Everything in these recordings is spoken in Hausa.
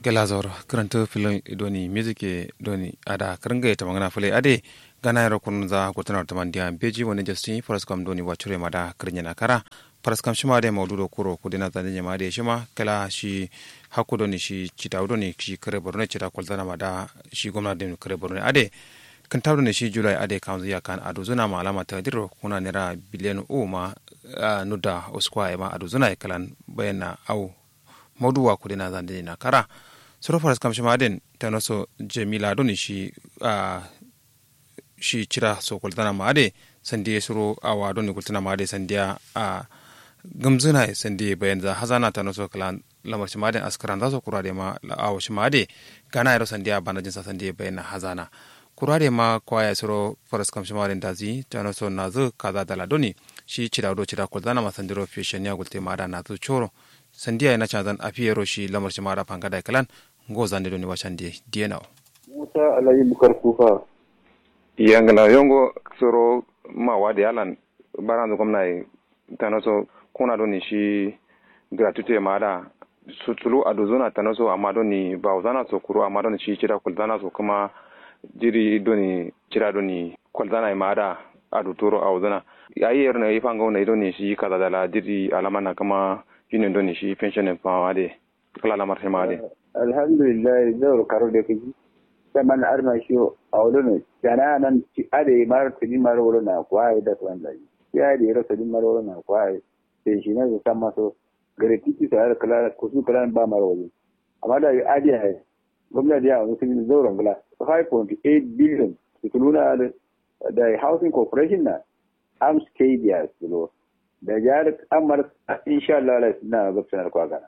gelazor karanta filin doni music doni ada karanga ta magana fule ade gana yaro kun za ko tana ta mandiya beji wani justin faras kam doni wacure mada kirnya na kara faras kam shima de maududo kuro ko dina zan nyama de shima kala shi hakku doni shi cita doni shi kare borno cita kwalzana mada shi gwamnati de kare borno ade kan tawdo ne shi julai ade kan zuya kan ado zuna ma alama ta diro kuna nera biliyan o ma nuda oskwa ma ado zuna kalan bayana au mauduwa ku dina zan na kara soro faras kam shima den ta noso jamila doni shi a shi cira so kultana ma ade sandiye soro awa doni kultana ma ade sandiya a gamzuna sandiye bayan za hazana ta noso kalan lamar shima den askaran za su kura da ma awa shima ade gana yaro sandiya bana jinsa sandiye bayan hazana kurare ma kwaya soro faras kam shima den dazi ta noso na zu kaza dala doni shi cira do cira kultana ma sandiro fi shanya gulte ma da na zu choro sandiya yana canzan a fiye roshi lamar shi mara fanga da kalan go zande doni wacan di diena musa alayi bukar kufa yangala yongo soro ma wadi alan baranzu gwamna tanoso kuna doni shi gratuite ma da sutulu aduzuna tanoso amma doni ba zana so kuro amma doni shi cira kulzana so kuma jiri doni cira doni kulzana ma da adu turo a wuzana ayi yerna yi fanga wona doni shi kaza dala jiri alamana kama union doni shi pension pa de kala la marché ma de alhamdulillah zawr karo de kiji saman arma shi a wani kana nan ci ade mar tini mar wala na kwai da tuwan da ya de rasa din mar wala na kwai sai shi ne da sama so gare titi sai kala ko su kala ba mar wala amma da ade ai gwamnati ya wani sun zawran gala 5.8 billion su nuna da housing corporation na am stadia su da jihar amurka insha Allah na gabsanar kwa gana.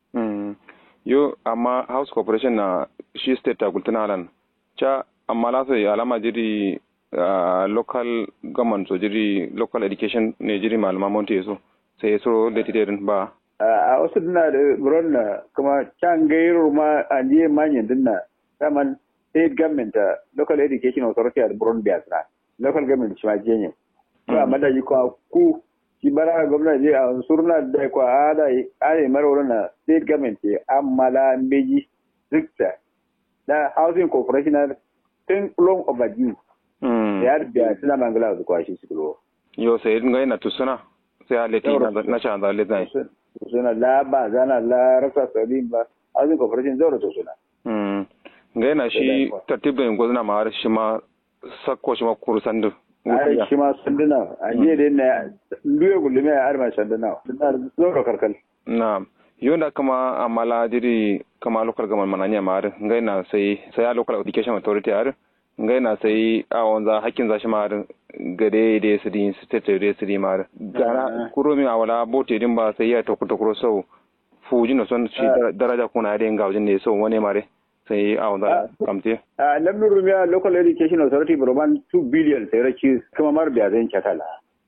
yo amma house corporation na shi state ta gultuna alan cha amma la sai alama jiri local government so jiri local education ne jiri malama monte so sai so da tidirin ba a wasu dina da buron na kuma can gairu ma an je manyan dinna saman state government local education authority a buron biasra local government shi ma jenye to amma da yi ku shi bara gwamnati a surna da kwa ada are marwaro na state government amma la meji stricta da housing corporation tun long overdue ya biya suna mangala da kwashi su kulo yo sai din ga ina tusuna sai a leti na cha da leti suna la ba zana la rasa sabin ba housing corporation zoro to suna mm ga ina shi tartibin gwazna ma har shi ma sakko shi ma kurusan duk ai shi ma sanduna a jiya da na duye gullume a arma sanduna suna zoro karkal na yonda kama amala diri kama local government mananya mar ngai na sai sai local education authority ar ngai na sai a wanza hakkin zashi mar gade da su din state da su din mar gara kuromi awala bote din ba sai ya to to kuro so fuji no son shi daraja kuna da ngawjin ne so wani mare sai a wanda kamte a lamnin rumiya local education authority burman 2 billion sai raki kuma mar biya zan cakala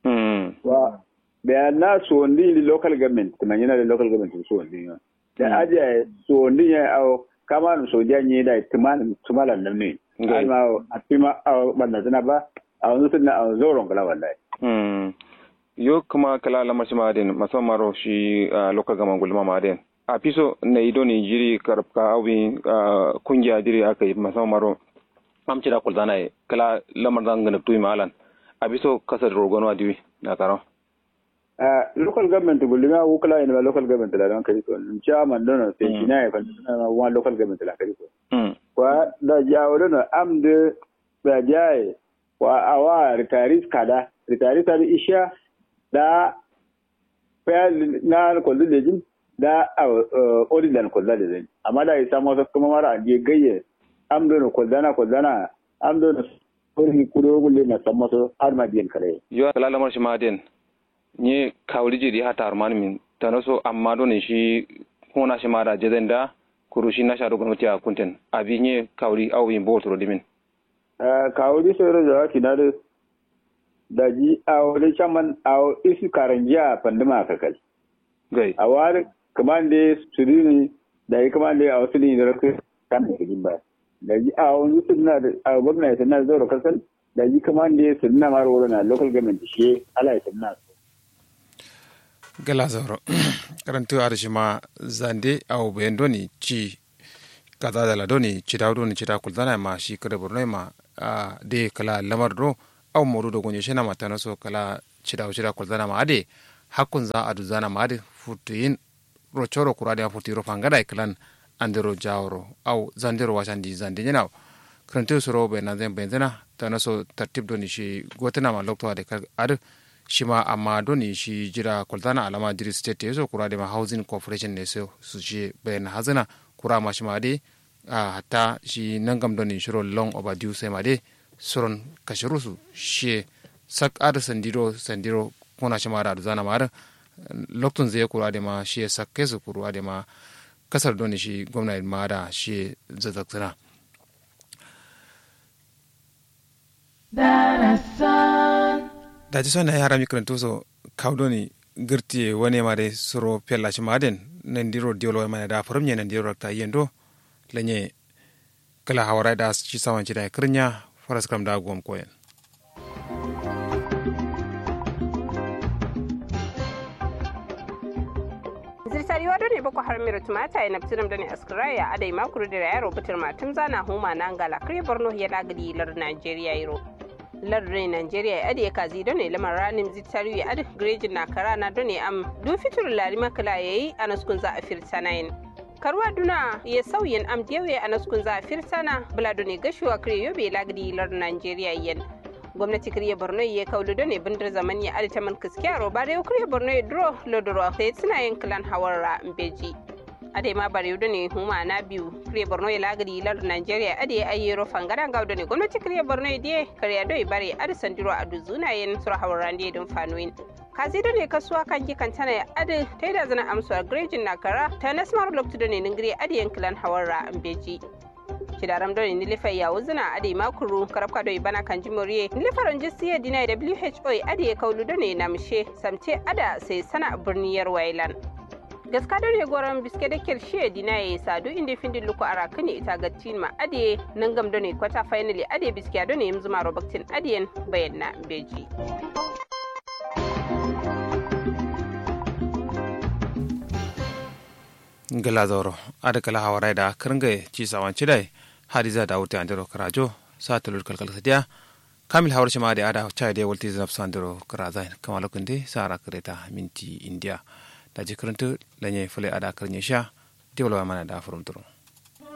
wa biya na so ndi local government kuma yana da local government so ndi da aje so ndi ya au kama no so janye da tuman tumalan nan ne alma a tima a banda tana ba a wani sunna a zoron kala wallahi yo kuma kala lamar shi ma den musamman ro shi local government gulma ma den a fiso na ido ni jiri karabka awi kungiya jiri aka yi musamman maro amci da kulzana ya kala lamar zan gana tuyi malan a biso kasar rogon diwi na karo local government gulma ko kala ina local government la don kari ko chairman don sai shi na ya kan wa local government la kari ko kwa da jawo don am de da jaye wa awa retirees kada retirees kada isha da fa na ko lejin da oridan kwalla da zai amma da isa masu kuma mara aje gayye am do no kwalla na kwalla na am do no ori kudo gulle na san masu har ma biyan kare yo kala lamar shi maden ni kawli jiri hata arman min tanoso amma do ne shi hona shi mara jaden da kurushi na shaɗo gwamnati a kunten abi nye kawli au yin bo turo dimin kawli sai da zaki na da daji a wani chaman a isu karangiya pandima kakal gai a wari kamande surini da yi kamande a wasu ne da rasu kan da kajin ba da yi a wani suna da a gwamnati suna zaura kasar da yi kamande suna mara wuri na local government shi ala ya suna gala zauro karantu arshima zande au bendoni ci kaza da ladoni cita doni cita kulzana ma shi kada burno ma a de kala lamar do aw modu do gonye shena mata so kala cita cita kulzana ma ade hakun za adu zana ma ade futuin ro choro kurade a futiro fangada iklan andero jawro aw zandero washandi zandi nyana krante soro be na zan benzena tana so tartib doni shi gotana ma lokto ade ade shima amma doni shi jira kulzana alama jiri state so kurade ma housing corporation ne so su shi bayan hazana kura ma shima ade a hatta shi nangam doni shiro long overdue sai ma de suron kashirusu shi sak ada sandiro sandiro kuna shima da zana ma da loktun zai kura da ma shi sak kesu kura da ma kasar doni shi gwamnati ma da shi zazzaksana da ji sona yara mikarantu so kawdoni girti wani ma de suro pella shi maden nan diro diolo ma da farum nan diro ta yendo lanye kala hawara da shi sawan ci da kirnya faras kam da gom koyen zirtari wado ne boko har miro tumata ya naftiram da ne askraya adai makuru da yaro bitir matum zana huma na ngala kare borno ya lagadi lar nigeria yiro lardin nigeria ya ade kazi don ne lamar ranin zitari ya ade grejin na kara na don ne am du fitur lari makala yayi a naskun za a firta nayin karwa duna ya sauyin am diyawe a naskun za a firta na bula don ne gashuwa kare yobe lagadi lar nigeria yan gwamnati kariya borno ya kaulu don ne bindir zaman ya ade taman kiskiya roba da kariya borno ya duro lodoro sai suna yin kilan hawar mbeji ade ma bare do ne huma na biyu kire borno ya lagari lar nigeria ade ayero fangara gawdo ne gwamnati kire borno ya die kare do bare ade sandiro adu zuna yen sur hawran die don fanoin kazi do ne kasuwa kan ki kan tana ade taida zana amsu grejin nakara ta nasmar lokto do ne ningire ade yankilan hawarra ambeji kidaram do ne nilifa ya wuzuna ade makuru karabka do bana kan jimoriye nilifaron jisiye dina who ade kaulu do ne namshe samte ada sai sana birniyar wailan gaska da ne goron biske da kirshe dina ya sadu inda findin luku a rakuni ita ga ma ade nan gam da ne kwata finally ade biske da ne yanzu maro baktin adiyan bayan na beji gala zoro ada kala hawarai da kirnga ci sawan cidai hadiza da wuta andiro karajo sa tulur kalkal sadiya kamil hawar shi ma da ada chai da walti zanaf sandiro karazai kamar lokacin sa ra kareta minti india da jikirintu lanye fule ada karnya sha diwla mana da furum turu